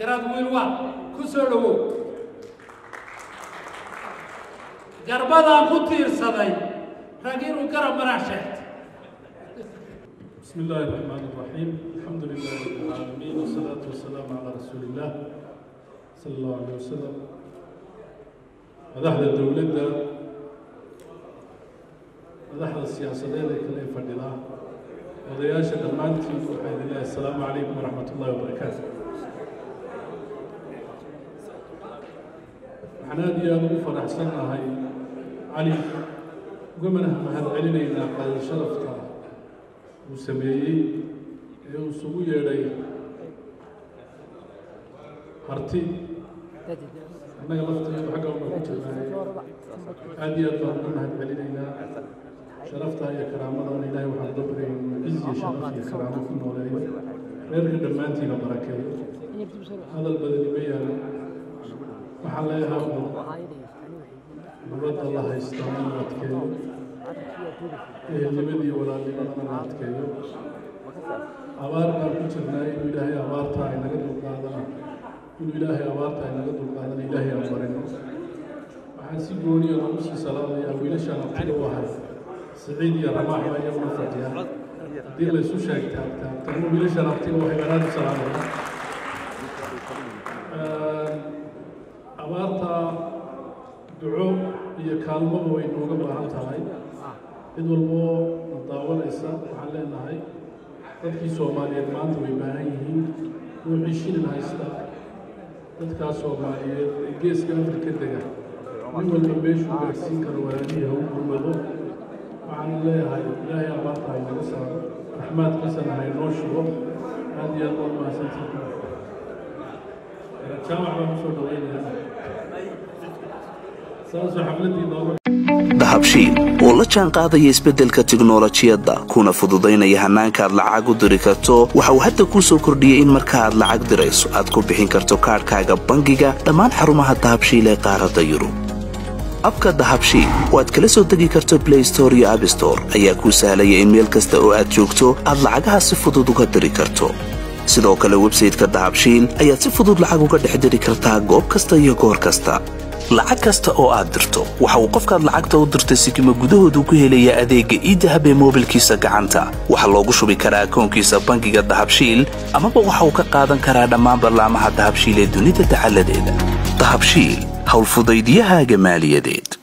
garaad wiilwa ku soo dhowow garbadaan ku tiirsaday rag inuu garab marax sheegtay بسم الله الرحمن الرحيم الحمد لله رب العالمين والصلاة والسلام على رسول الله صلى الله عليه وسلم madaxda dowladda madaxda siyaasadeed ee kale fadhida odayaasha dhammaantiin waxaa idin leeyahay asalaamu calaykum waraxmat ullahi wabarakaatu waxaan aada iyo aada ugu faraxsannahay cali ugamana mahad celinaynaa qaadal sharafta uu sameeyey ee uu isugu yeedhay harti annaga lafteedu xagga una ku jirnaaye aada iyo aad baan uga mahad celinaynaa sharafta iyo karaamadan ilaahay waxaan uga baryaynaa ciz iyo sharaf iyo karaamo ku nooleeyo reerka dhammaantiina barakeeyo hadal badani ma yaalo waxaan leeyahay un nabadda la haystaa in la adkeeyo ehelnimadii walaalnimadana la adkeeyo abaar baan ku jirnaa inuu ilaahay abaarta ay naga dulqaadana inuu ilaahay abaarta ay naga dulqaadana ilaahay aan barino waxaan si gooniya lagu sii salaamayaa wiilashaan abtiga u ahay siciid iyo ramaax baa iyaguna fadhiya haddii laysu sheegtaa taagtanu wiilashaan abtiga waxay aad u salaamaya abaarta duco iyo kaalmaba way nooga baahan tahay cid walboo na daawanaysa waxaan leenahay dadkii soomaaliyeed maanta way baahan yihiin ruuxii shilin haysta dadkaa soomaaliyeed ee geeska afrika dega nin walba meeshuu gaarsiin karo walaalihii ha u gurmado waxaan leeyahay ilaahay abaarta hay naga saaro raxmaadkiisana hay noo shugo aada iyo aad waa mahadsantihiin jaamac baan usoo dhawaynayaa saasoo xafladdii nooga dahabshiil oo la jaan qaadaya isbeddelka tiknolojiyadda kuna fududaynaya hannaanka aad lacag u diri karto waxa uu hadda kuu soo kordhiyey in marka aad lacag dirayso aad ku bixin karto kaadhkaaga bangiga dhammaan xarumaha dahabshiil ee qaaradda yurub abka dahabshiil oo aad kala soo degi karto blay store iyo abstore ayaa kuu sahlaya in meel kasta oo aad joogto aad lacagaha si fudud uga diri karto sidoo kale websayteka dahabshiil ayaad si fudud lacag uga dhex diri kartaa goob kasta iyo goor kasta lacag kasta oo aad dirto waxa uu qofkaad lacagta u dirtay sikima gudahoodu ku helayaa adeegga iidahab ee moobilkiisa gacanta waxaa loogu shubi karaa akoonkiisa bangiga dahabshiil amaba waxa uu ka qaadan karaa dhammaan ballaamaha dahabshiil ee dunida dacaladeeda dahabshiil howlfudaydyahaaga maaliyadeed